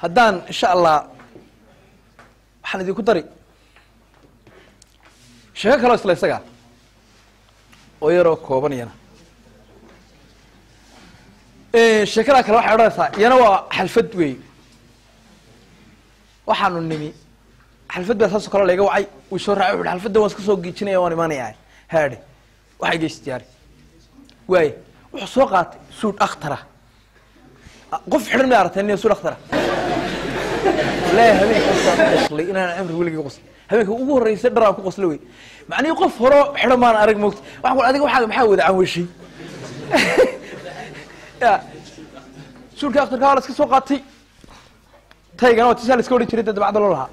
haddaan insha allah waxaan idinku dari sheeko kaloo isla isagaa oo yaroo kooban iyana sheekadaa kale waxay odhanaysaa iyana waa xalfad weey waxaanu nimi xalfad baa saasoo kale layga wacay uu soo raacay wuxu xalfadda waan iska soo giijinaya waan imaanaya haadhe waxay geys diyaari waaye wuxuu soo qaatay suudh akhtara qof xidhan may aragteen niyo suudh akhtara wallaahi habeenka qoslay inaan cimri weligii qoslay habeenka ugu horreysay dharaan ku qosla wey macnihii qof horo xidhan maan arag moogta waxaan ku adiga waxaa maxaa wada canweshay ya suudhka akhtarka waa la iska soo qaatay taygana waa tisaa la iska odhan jiray dee dabacda loo lahaa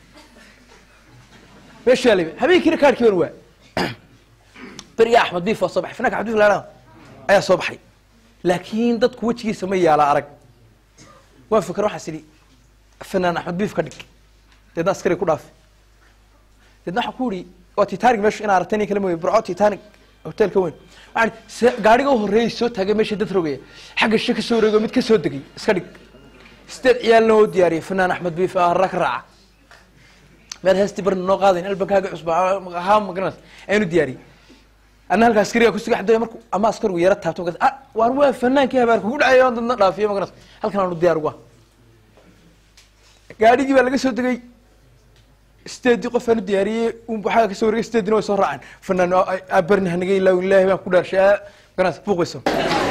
meeshaa lebe habeenkiina kaarkii ban waa beriga axmed biif waa soo baxay finaanka axmed biif laadhaa ayaa soo baxay laakiin dadku wejigiisa ma yaala arag waan fikra waxaas idhi fanaan axmed biif ka dhig deedna askari ku dhaafi deedna waxaan ku idhi waa titanic meeshu inaa aragtay nin kale mooye burco titanic hotelka weyn waxaan se gaariga u horreeyay soo taagay meesha dad rogaya xagga shi ka soo wareego mid ka soo degay iska dhig sideed ciyaalna oo diyaariyay fanaan axmed biif arra ka raaca meel heestii barna noo qaadayn albankaaga cusba haa magaranaysa aynu diyaariyey anna halkaa askariga kusiga xadooya marku ama askarigu yara taabto magas ah waan waa fanaankii habaar kugu dhacay oo dadna dhaafiyo magaranaysa halkan aanu diyaar uga gaadhigii baa laga soo degay sideedii qof aanu diyaariyey waxaa kasoo waregay sideedina way soo raaceen fanaan abarni hanaga ilaaw ilaahi baan ku dhaarshay magaranaysa buuq bay soo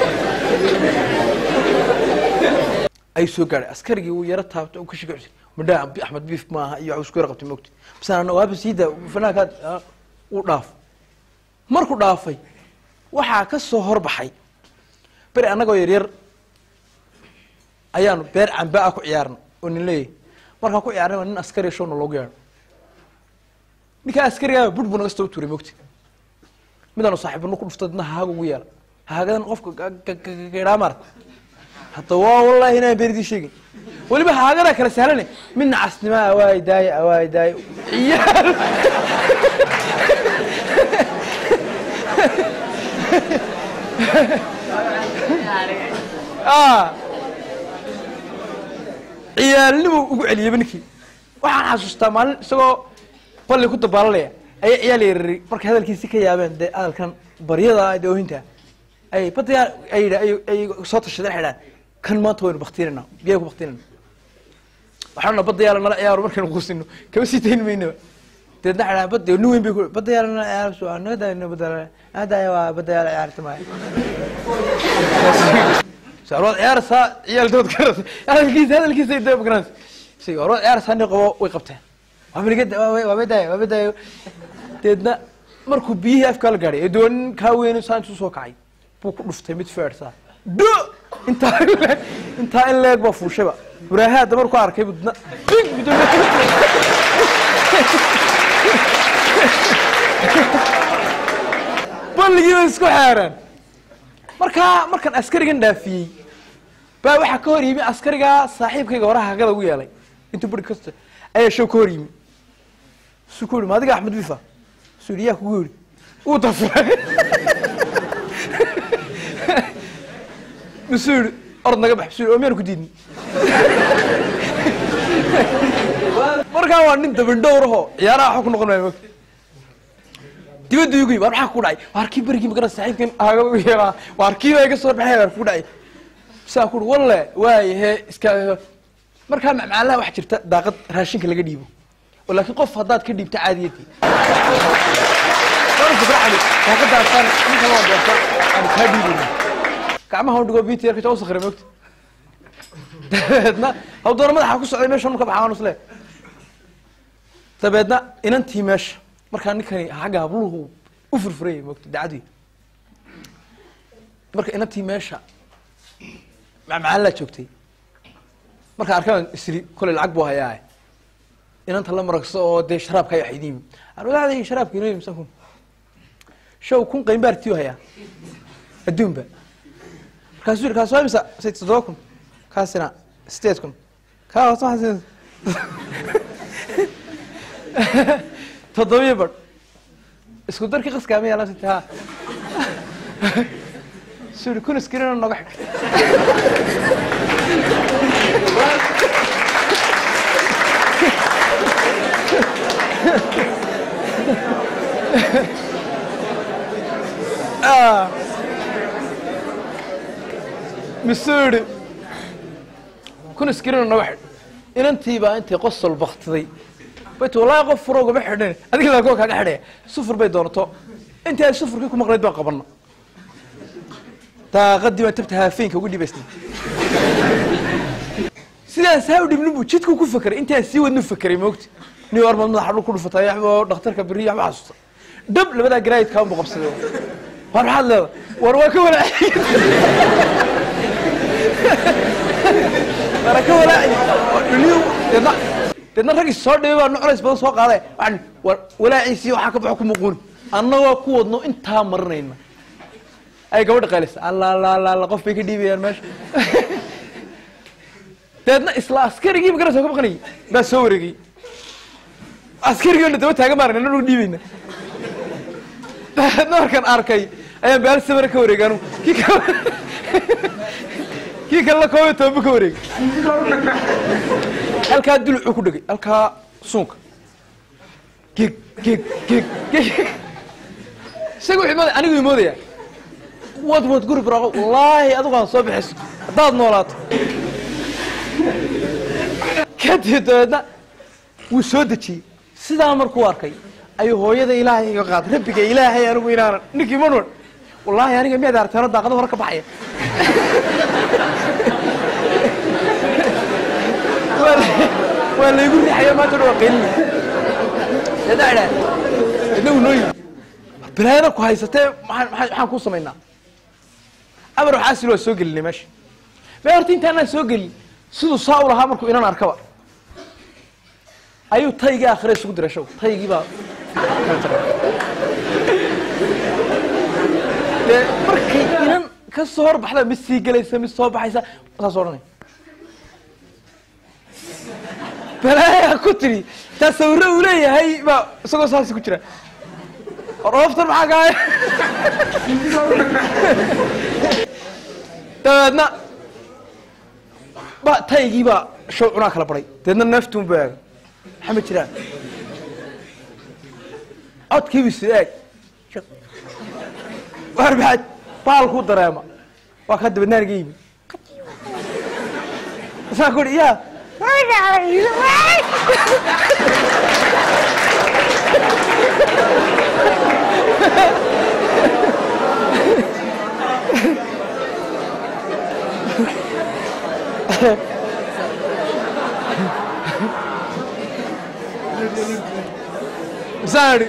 ay soo gaadhay askarigii uu yaro taabto ka shiga madhaa axmed biif maaha iyo waxuu isku yara qabtay mogta bas waaba siida fanaankaad uu dhaaf markuu dhaafay waxaa ka soo horbaxay beri annagoo yaryar ayaanu beer camba ah ku ciyaarna oo nin leeyahy markaan ku ciyaarnay waa nin askari showna loogu yeedho ninkaa askarigaa bur buu naga soo tuuray mogta midaanu saaxiibano ku dhuftay dadna hahaaga ugu yeela hahaagadan qofka gaidhaa maarata hadda waa wallahi inaan beridii sheegin weliba haagadaa kala sahlane midna casnimaa awaay daaye awaay daaye ciyaal ciyaalnimu ugu celiyeyba ninkii waxaan xasuustaa maalin isagoo balli ku dabaalanaya ayaa ciyaal yarari markay hadalkiisi ka yaabeen dee hadalkan baryada dee oohinta ay badayaa ay ay soo tashadeen waxay dhahan kan maanta waynu baktinayna biyaa ku baktinayna waxaana badda yaala nala ciyaaro markaynu quusino kama sii tayn maynaba deedna waxay dhahan badda nin weyn bay ku badda yaala nala ciyaaro soo naga daayno badda yaala naga waa badda yaala ciyaarta maayo warwaad ciyaaraysaa ciyaal dood garasa hadalkiisa hadalkiisa ay daba garanaysa si warwaad ciyaaraysaa nin qabo way qabteen waa miliga waa badaayo waa badaayo deedna markuu biyihii afkaa la gaadhay ee doonin kaa weyne saa intuu soo kacay buu ku dhuftay mid feersaa do intaa in leeg intaa in leeg baa fuushayba buraahaa dabar ku arkay budna balligii bay isku xeereen markaa markaan askarigan dhaafiyey baa waxaa ka hor yimi askarigaa saaxiibkayga hore hagada ugu yeelay intuu buri kasta ayaa show ka hor yimi su ku yihi ma adiga axmed bifa su yihi yaa kugu yihi uu dafuray musu yihi orod naga bax su yihi oo miyaan ku diidin markaa waa nin dabindhowraho ciyaaraha waxba ku noqon maayo mogta dibadda igu yimi war maxaa ku dhacay waar kii berigii magara saaxiibkan aaga u yeelaa waar kii baa iga soo baxay waar ku dhacay saa ku walle waaye hee iska markaa macmaalaha waxaa jirta daaqad raashinka laga dhiibo oo laakiin qof haddaad ka dhiibto caadiyadii daaqadaasaan ninka waa doorta aan kaa dhiibayna gacmaha u dhigo binti yarka u sakray mogta dabeedna hawdoona madaxa ku socday meesha ka baxaa isle dabeedna inantii meesha markaa ninkani xagga habluhu u furfuraya mogta dacadii marka inantii meesha macmacaalaa joogtay marka arkaan isri koley lacag buu hayaa inanta la maragso oo dee sharaabka ay waxayd yimi arwadaada sharaabka inoo yimsan kun show kun qaymbaartiyu hayaa adduunba markaasuu yidhi kaas waa imisa say toddoba kun kaasina sideed kun kaa hoos maxaa toddobiyo badh isku darkii qaskaama yaalan sita ha suu yidhi kun iskirina noga xig misuu yidhi kun iskirino naga xidh inantii baa intay qosol baktiday bayt wallaahi qof furo ugama xidhin adiga laa kuwa kaaga xidhaya sufur bay doonato intii ay sufurkii ku maqnayd baan qabana daaqadii baan tabta haafeenka ugu dhibaystay sidaan saa u dhibnin buu jidku ku fakeray intaan sii wadnu fakeray moogta ni war maad madaxa dhul ku dhufatay waxba dhakhtarka beri waxba xasuusta dhab labadaa garaayidkaa unbu qabsaday war maxaad leedahay war waa ka walaaciy wara ka walaaciy dhuniyo deedna deedna raggii soo dhibay baa nuclays badan soo qaaday waxaan war walaaciisii waxaa ka baxo ku muquuni annagoo ku wadno intaa marinayna ay gabadha qaylaysa alla alla alla alla qof bay ka dhiibayaan meesha deedna isla askarigii magarasa ka baqanayay baa soo wareegay askarigoona daba taagan baan nana dhul dhiibayna deedna markaan arkay ayaan baal samara ka wareegay anugu kii kale kii kalena koob iyo tobanbu ka wareegay halkaa dulucuu ku dhegay halkaa suunka geg geg geg geg isaga wuxuu moodaya anigu moodaya wad wad guri baraqo wallaahi adigu aan soo bixiso haddaad noolaato kadib dabeedna wuu soo dejiyey sidaa markuu arkay ayuu hooyada ilaahay iga qaaday rabbiga ilaahay anigu inaanan ninkii manwan wallaahi aniga miyaad aragteeno daaqada hore ka baxaya waa la- waa laygu riixaya maanta dhan waa qaylina deedna idhaa deedna uu noo yimi bilaayada ku haysatee maxaan maxaan maxaan kuu samaynaa amar waxaasil waa soo gelinay meesha mee horta intaanaan soo gelin siduu saa u lahaa markuu inan arkaba ayuu taygii aakhire isugu diray show taygii baa kala jaray dee markay inan ka soo horbaxda mid sii gelaysa mid soo baxaysa saas odhanay balaayaa ku tidhi taa sawirro uu leeyahay baa isagoo saasi ku jira rooftan maxaa kaaya dabeedna ba taygii baa show cunaa kala baray deedna neeftuun buu eegay maxaa ma jiraan codkii bisu eeg waar maxaad baalkuu dareema waa kaa dabadnaaniga yimi saa ku ihi yaa saari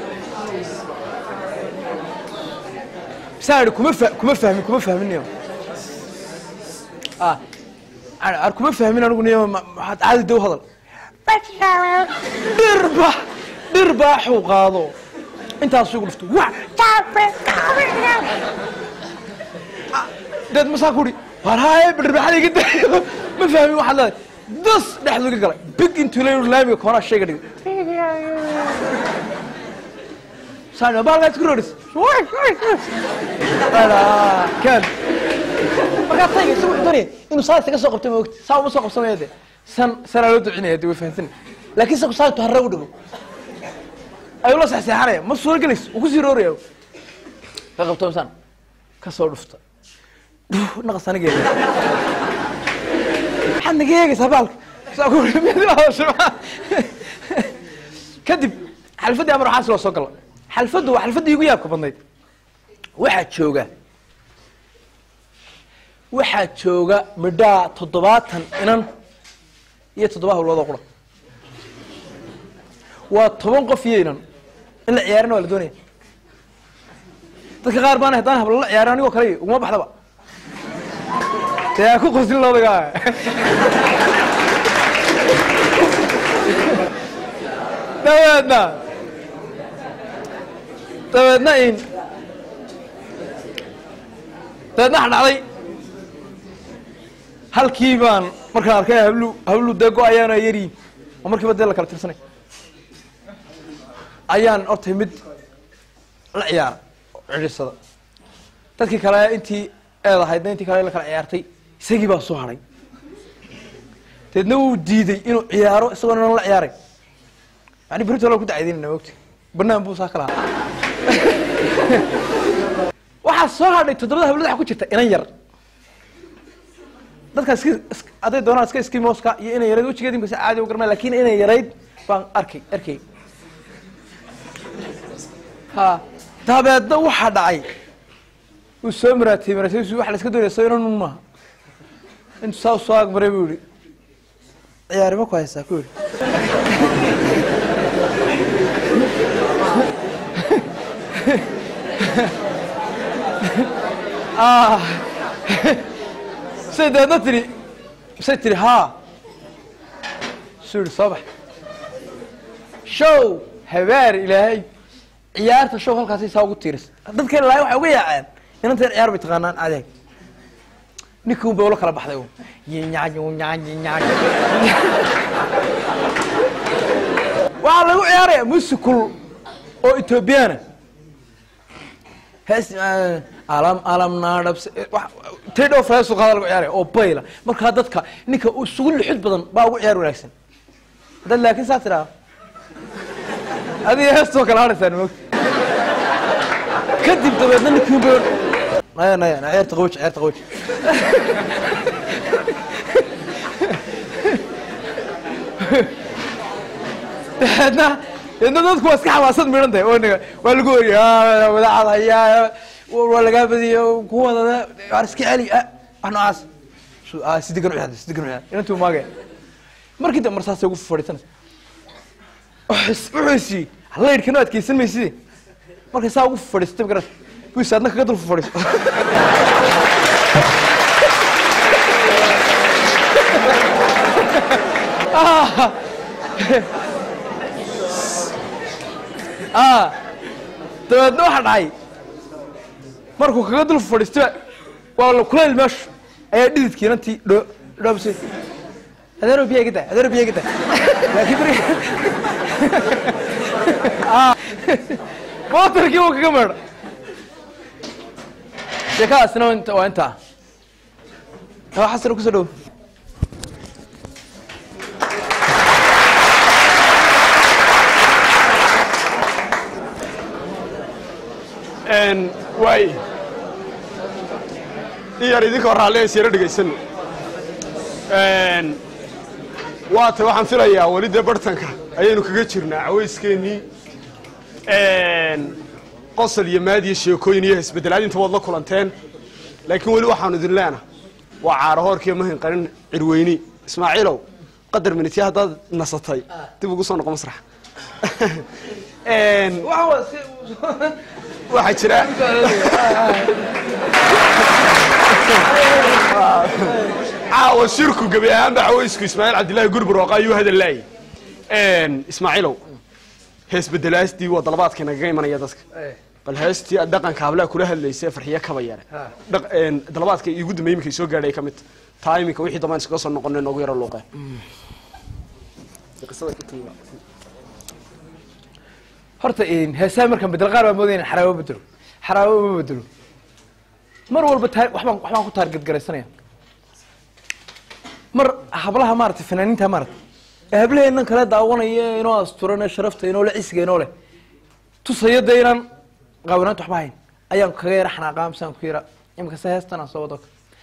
saari kuma fa kuma fahmin kuma fahminayo ah ar kuma fahmin anigu niyo ma- maxaad caadi dow hadal dhirba dhirbaaxuu qaado intaasuu igu dhufto wa deed masaa ku ihi war haaye dhirbaaxada iga dayo ma fahmin waxaad leedahay das dhexdu iga galay big intuu la laamiga koonaa shayga dhigay saan baalkaas ku roris kan markaa tayga isagu wuxuu doonaya inuu saa isaga soo qabto ma ogti saa uma soo qabsamaya de san sanaa loo ducinaya de way fahamsan laakiin isagu saa intuu harre u dhigo ayuu la sexseexanaya ma suuro gelayso uu kusii rooraya ka qabto misaan ka soo dhufta naqas aniga eega maxaad naga eegaysaa baalka saa ku miyad ila hadasho kadib xalfaddii amar waxaas loo soo gala xalfaddu waa xalfaddii igu yaabka badnayd waxaa jooga waxaa jooga midhaa toddobaatan inan iyo toddoba hawloodoo qura waa toban qof iyo inan in la ciyaarina waa la doonaya dadka qaar baana haddaan hablo la ciyaarin anigoo kale uguma baxdaba dee aa ku qosin loodagaa dabeedna dabeedna in dabeedna waxa dhacday halkii baan markaan arkay hablu hablu dee go-ayaana yariin oo markiiba dee la kala tirsanay ayaan hortay mid la ciyaara oo cidhisada dadkii kale intii eedahaydna intii kale la kala ciyaartay isagii baa soo hadhay deedna wuu diiday inuu ciyaaro isagoo inan la ciyaaray yani berito la ku dacaydinayna mogti banaan buu saa ka lahaa waxaa soo hadhay toddobada hablood waxa ku jirta inan yar dadka iska is- hadday doonaan iska skimoska iyo inay yarayd wejigeedi inkasa caadi u garmay lakin inay yarayd baan arkay arkay ha dabeedna waxaa dhacay uu soo maraatiyey maraatiyadiisu waxa la iska doonaya soo inan un maaha intuu saa soo agmaray buu yihi ciyaarima ku haysaa ku yihi Ah. say deedna tiri say tiri haa suu yihi soo bax show habaar ilaahay ciyaarta show halkaasay saa ugu tiiris dadka ilaahay waxay uga yaaceen inanteen ciyaar bay taqaanaan adeeg ninkii un bay ula kala baxday un yinyaan yinyaan yinyaan waxaa lagu ciyaaraya musikul oo ethoobiyaana hees alam alam naadhabs tedho heesu qaada lagu ciyaaraya oo bayla markaa dadka ninka isugu lixid badan baa ugu ciyaar wanaagsan haddaad laakiin saa tidhaha adiga heestoo kala hadhaysaan moogta kadib dabeedna ninkii un bay naya naya na ciyaarta qawoji ciyaarta qawoji dabeedna dabeedna dadku waa iska xamaasad midhan tahay oo niga waa lagu oriya wadaacad hayaa waa lagaa badiya kuwada waar iska celi ah wax noocaas Su- ah, si degan u ciyaar si degan u ciyaar inantuu maagaya markii dambe marsaasay ugu fadhiisanaysa wuxuu isiiyey halaydhkano adkeysan mayside markay saa ugu fadhiistay magaras buu is adna kaga dul fadhiisto Ah. dabeedna waxa dhacay markuu kaga dul fadhiistaba waa la kulayl meeshu ayaa dhididkii inantii dho dhoobsay adeero biyaa iga daa adeero biyaa iga daa laakiin markii Ah. mootarkii wuu kaga meedha sheekadaasina waa inta- waa intaa waa xasan kusoo dhow waay in yar idinkoo raalliays yaro dhegaysano waata waxaan filayaa weli dee bartanka ayaynu kaga jirnaa cawayskeenii qosol iyo maad iyo sheekooyin iyo isbeddelaad inta waad la kulanteen laakiin weli waxaanu idin leena waa caaro hoorkiiyo mahin qarin cirweyni ismaaciilow qadar minitya haddaad nasatay dib ugu soo noqo masrax waxaa jira caawa shirku gebi ahaanba cawaysku ismaaciil cabdillaahi gurburooqa ayuu hadalaayay ismaaciilow hees bedelaastii waa dalabaadka nagaga imanaya dadka bal heestii aad dhaqanka hablaha kula hadlaysay farxiye kaba yare Dhaq- een, dalabaadka igu dambeeyey iminka soo gaadhay ka mid taa iminka wixii dambaan iskaga soo noqonay noogu yaro luuqeen qisada ka timi horta heesaha markaan bedelo qaar baa moodaya in xaraawo bedelo xaraawo ma bedelo mar walba taar waxbaan waxbaan ku taarget garaysanaya mar hablaha maaragtay fanaaniinta maaragtay ee hablaheennan kale daawanaya inoo asturan ee sharafta inoo le cisiga inoo leh tusaya dee inaan qaawanaanta waxba hayn ayaan kaga yara xanaaqaa misaan ku yara imika se heestan aan soo wado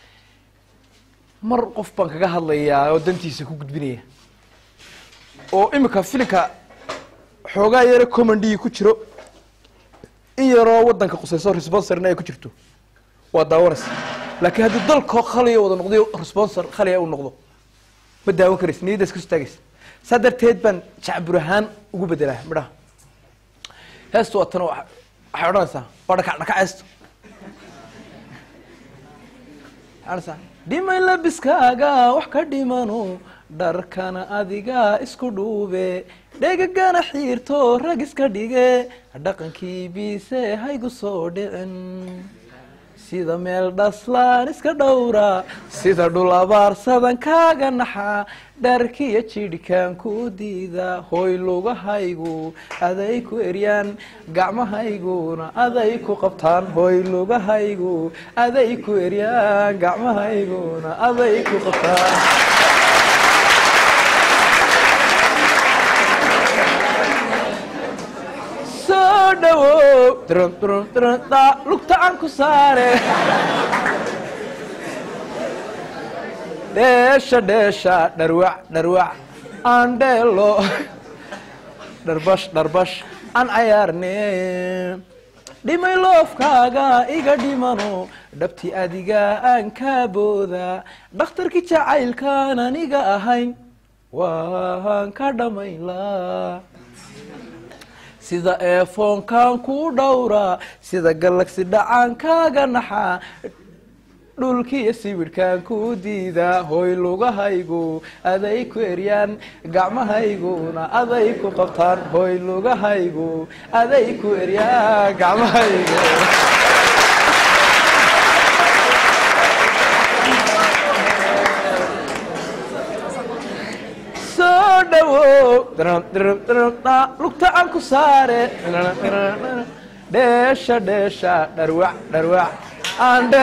mar qof baan kaga hadlayaa oo dantiisa ku gudbinaya oo imika filinka xoogaa yare commandii ku jiro in yaroo wadanka qusayso responsorna ay ku jirto waa daawanaysa laakiin haddii dalkoo khaliya wada noqday responsor khaliya uu noqdo ma daawan karaysa niyadda iska istaagaysa saa darteed baan jacbur ahaan ugu bedelaa midhaha heestu waa tan waxay odhanaysaa waa dhakac dhakac heestu Arsa, dhimay labiskaaga wax ka dhimano dharkana adiga isku dhuube dhegagana xiirto rag iska dhige dhaqankii biise haygu soo dhicin sida meel dhaslaan iska dhowra sida dhul abaarsadan kaaga naxa dharkiyo jidhkaan ku diida hooy lugahaygu aday ku eryaan gacmahayguna aday ku qabtaan hooy lugahaygu aday ku eryaan gacmahayguna aday ku qabtaan soo dhawow drum drum drum da lugta aan ku saare dheesha dheesha dharwac dharwac aan dheelo dharbash dharbash aan cayaarne dhimay loofkaaga iga dhimano dhabti adiga aan kaa booda dhakhtarkii jacaylkaan aniga ahayn waan ka dhammaynlaa sida eefoonkaan kuu dhowraa sida gallagsi dhacaan kaaga naxaa dhulkiiyo sibidhkaan kuu diidaa hooy lugahaygu aday ku eryaan gacmahayguna aday ku qabtaan hooy lugahaygu aday ku eryaan gacmahaygu soo dhawow lugta aan ku saare dheesha dheesha dharwac dharwac aandhe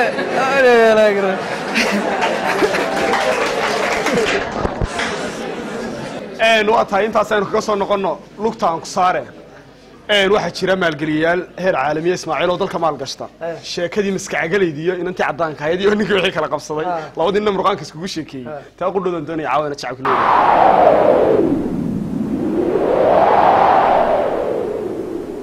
waa tahay intaas aynu kaga soo noqonno lugta aan ku saare waxaa jira maalgeliyayaal heer caalamiya ismaaciil oo dalka maalgashta sheekadii maskacagalayd iyo inantii caddaanka ahayd iyo ninkii wixii kala qabsaday labadii nin murqaanka iskugu sheekeeyey taa qudhoodan doonaya caawana jacabku leeyahay